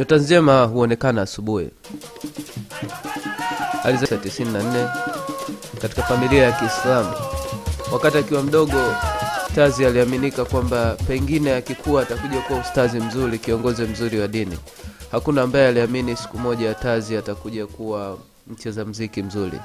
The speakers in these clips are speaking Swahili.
Nyota njema huonekana asubuhi. Alizaliwa 94 katika familia ya Kiislamu. Wakati akiwa mdogo, Tazi aliaminika kwamba pengine akikuwa atakuja kuwa ustazi mzuri, kiongozi mzuri wa dini. Hakuna ambaye aliamini siku moja Tazi atakuja kuwa mcheza mziki mzuri.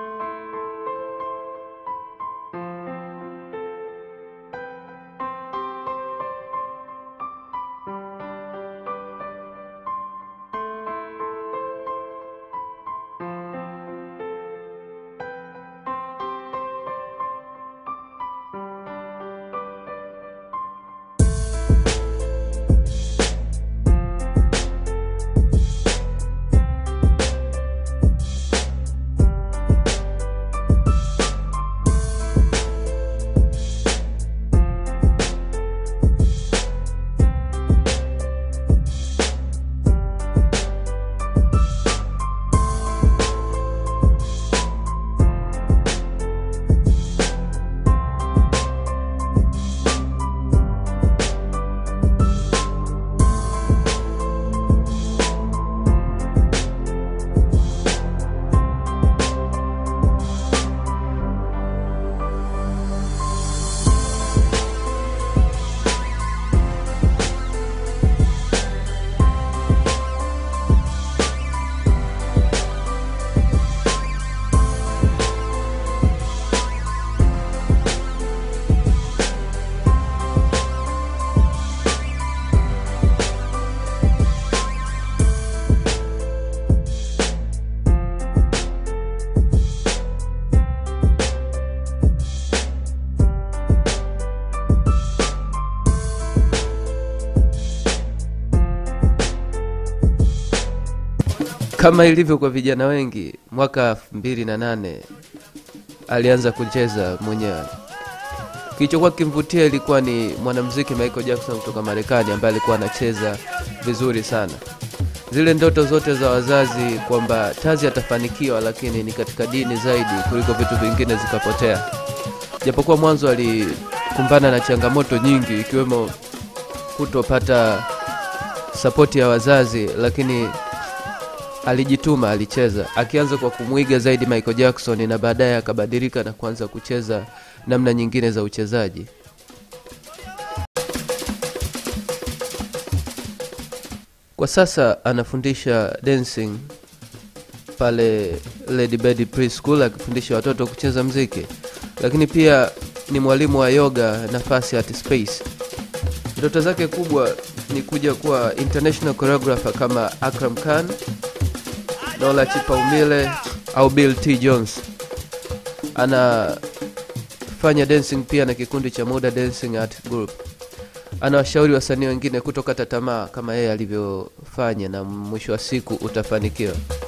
Kama ilivyo kwa vijana wengi, mwaka elfu mbili na nane alianza kucheza mwenyewe. Kilichokuwa kimvutia ilikuwa ni mwanamuziki Michael Jackson kutoka Marekani ambaye alikuwa anacheza vizuri sana. Zile ndoto zote za wazazi kwamba Tazi atafanikiwa, lakini ni katika dini zaidi kuliko vitu vingine zikapotea. Japokuwa mwanzo alikumbana na changamoto nyingi, ikiwemo kutopata sapoti ya wazazi, lakini alijituma, alicheza, akianza kwa kumwiga zaidi Michael Jackson na baadaye akabadilika na kuanza kucheza namna nyingine za uchezaji. Kwa sasa anafundisha dancing pale Lady Bird Preschool akifundisha watoto kucheza mziki, lakini pia ni mwalimu wa yoga nafasi at Space. Ndoto zake kubwa ni kuja kuwa international choreographer kama Akram Khan, Nola Chipaumile au Bill T Jones. Anafanya dancing pia na kikundi cha Muda Dancing Art Group. Anawashauri wasanii wengine kutokata tamaa kama yeye alivyofanya, na mwisho wa siku utafanikiwa.